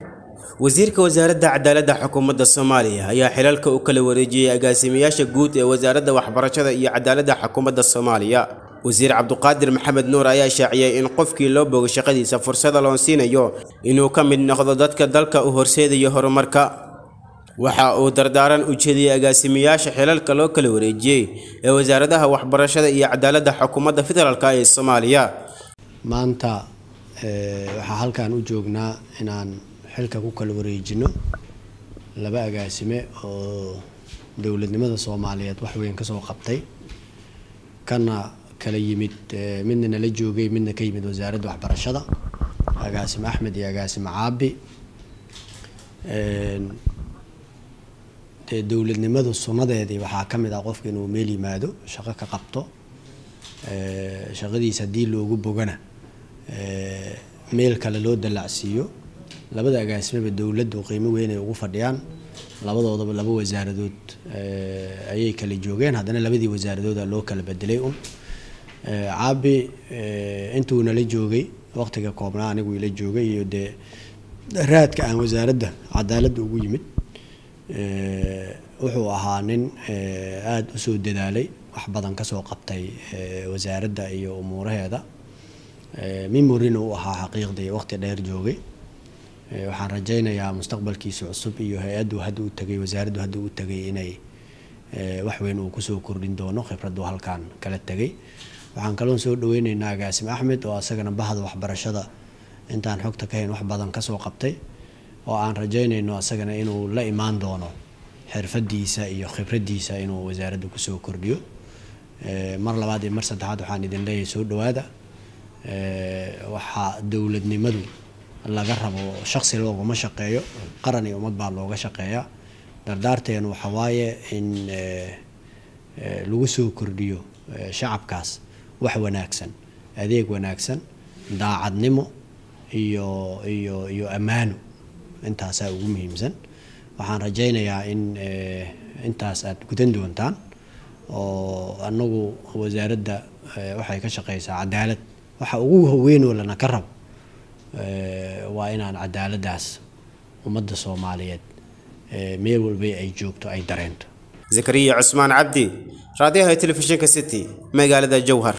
wasiirka wasaaradda cadaaladda xukuumadda soomaaliya ayaa xilalka u kala wareejiyey agaasimayaasha guud ee wasaaradda waxbarashada iyo cadaaladda xukuumadda soomaaliya wasiir cabduqaadir maxamed nuur ayaa shaaciyey in qofkii loo bogo shaqadiisa fursada loo siinayo inuu ka mid noqdo dadka dalka u horseedaya horumarka waxa uu dardaaran u jeediyey agaasimayaasha xilalka loo kala wareejiyey ee wasaaradaha waxbarashada iyo cadaaladda xukuumadda federaalk ee soomaaliya maanta waxaa halkan u joognaa inaan xilka ku kala wareejino laba agaasime oo dowladnimada soomaaliyeed wax weyn kasoo qabtay kana kala yimid midna nala joogay midna ka yimid wasaaradda waxbarashada agaasime axmed iyo agaasime caabi dee dowladnimadu sunnadeedii waxaa ka mid ah qofka inuu meel yimaado shaqo ka qabto shaqadiisa haddii loogu bogana meel kale loo dallacsiiyo labada agaasimeba dowladdu qiimo weyn ay ugu fadhiyaan labadoodaba laba wasaaradood ayay kala joogeen haddana labadii wasaaradooda loo kala bedelay un caabi intuu nala joogay waqtiga koobnaa anigu ila joogay iyo dee raadka aan wasaaradda cadaaladda ugu yimid wuxuu ahaa nin aada usoo dadaalay wax badan kasoo qabtay wasaaradda iyo umuuraheeda memorina u ahaa xaqiiqdii waqti dheer joogay waxaan rajaynayaa mustaqbalkiisa cusub iyo hay-addu hadda u tagay wasaaraddu hadda u tagay inay wax weyn uu kusoo kordhin doono khibraddu halkan kala tegay waxaan kaloon soo dhaweyneynaa agaasim axmed oo asagana bahda waxbarashada intaan xogta ka hayn wax badan kasoo qabtay oo aan rajaynayno asagana inuu la imaan doono xirfadiisa iyo khibraddiisa inuu wasaaradda kusoo kordhiyo mar labaad iyo mar saddexaad waxaan idin leeyahay soo dhawaada waxaa dowladnimadu laga rabo shaqsi looguma shaqeeyo qaran iyo ummad baa looga shaqeeyaa dardaarteenu waxa waaye in lagu soo kordhiyo shacabkaas wax wanaagsan adeeg wanaagsan daacadnimo iyo iyo iyo ammaano intaasaa ugu muhiimsan waxaan rajaynayaa in intaas aad gudan doontaan oo anagu wasaaradda waxay ka shaqeysaa cadaalad waxa ugu haweynoo lana ka rabo waa inaan cadaaladdaas ummadda soomaaliyeed meel walba ay joogto ay dareento zakariya cusmaan cabdi raadiyaha telefishinka city magaalada jowhar